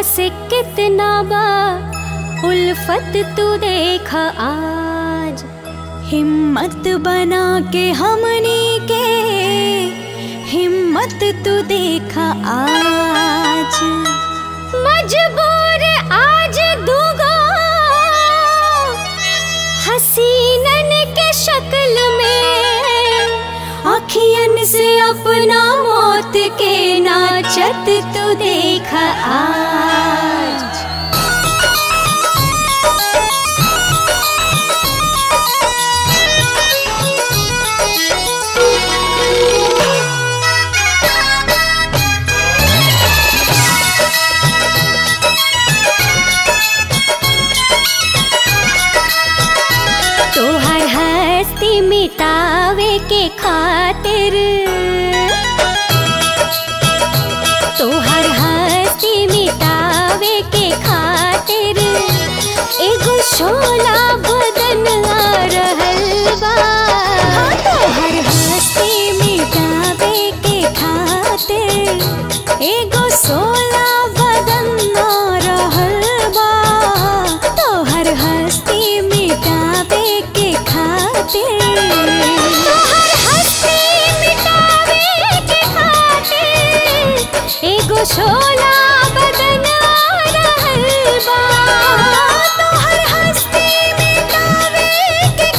से कितना बा उल्फत तू देख आज हिम्मत बना के हमनी के हिम्मत तू देखा आज मजबूर आज दूगो हसीनन के शक्ल में अखियन से अपना मौत के नाचत तू देखा आज तोहर हस्ती मिटावे के खातिर तोहर हस्ती मिटावे के खातिर एगो शोला बदन आ रहल बा तोहर हस्ती मिटावे के खातिर एगो सोला बदन आ रहल बा तोहर हस्ती मिटावे के खातिर तोहर हस्ती मिटावे के खातिर एगो शोला बदन आ रहल बा तोहर हस्ती मिटावे के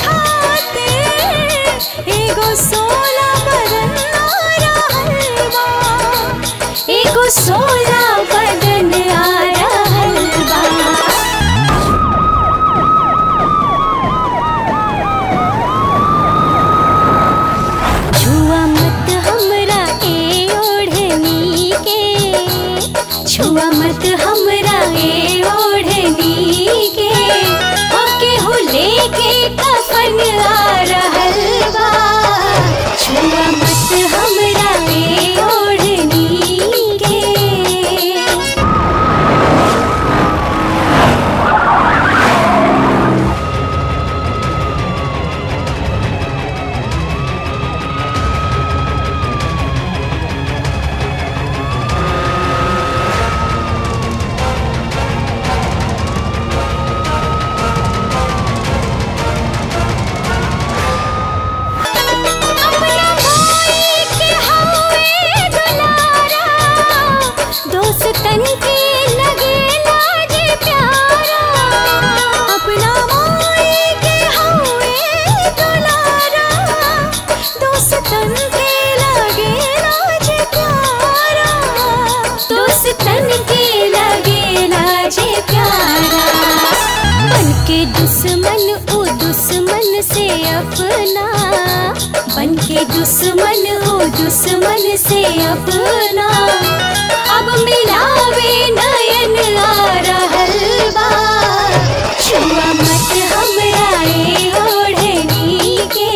खातिर एगो सोला बदन आ रहल बा एगो सोला बदन आ रहल बा छुआ मत हमरा ए ओढ़नी के छुआ मत हमरा ए ओढ़नी के ओके हो लेके कफन आ रहल बा छुआ मत हमरा ए ओढ़नी के अपना भाई के हवे दुलारा दोस्तन के लगे लाज प्यारा अपना माई के हवे दुलारा दोस्तन के लगे राज प्यारा दोस्तन के लगे लाज प्यारा बन के दुश्मन ओ दुश्मन से अपना बन के दुश्मन ओ दुश्मन से अपना अब मिलावे नयन आ रहल बा छुआ मत हमरा ए ओढ़नी के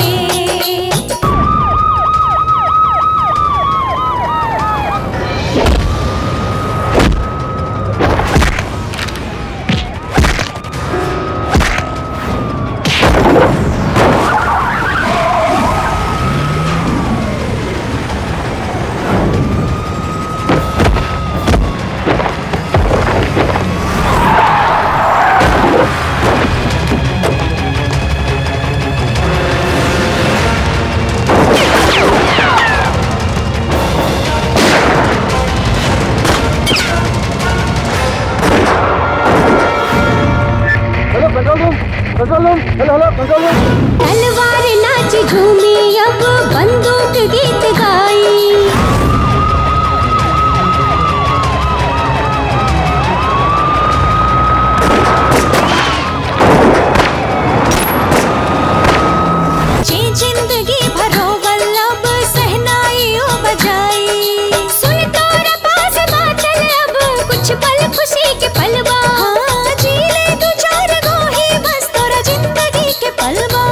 तलवार नाच झूमी अब बंदूक गीत गाई जे जिंदगी भरो वल्लभ सहनाई ओ बजाई सुन तोरा पास बाचल अब कुछ पल खुशी के पलवा हाँ जी ले दो चार गो ही बस तोरा जिंदगी के पलवा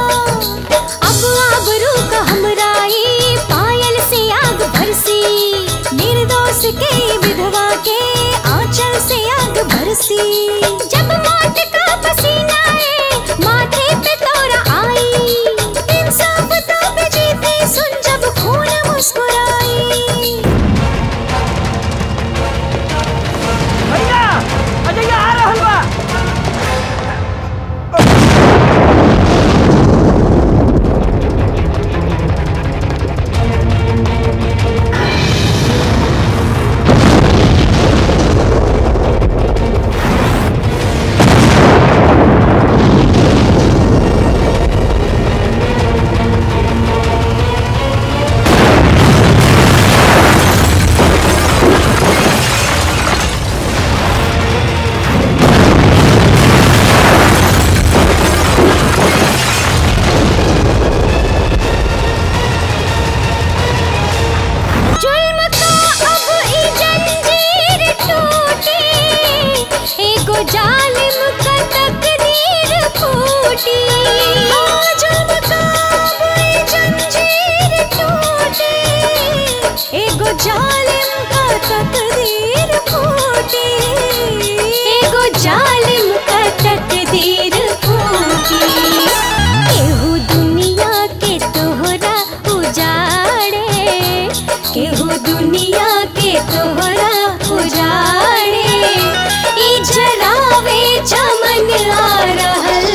तोहरा उजाड़े ई जरावे चमन आ रहल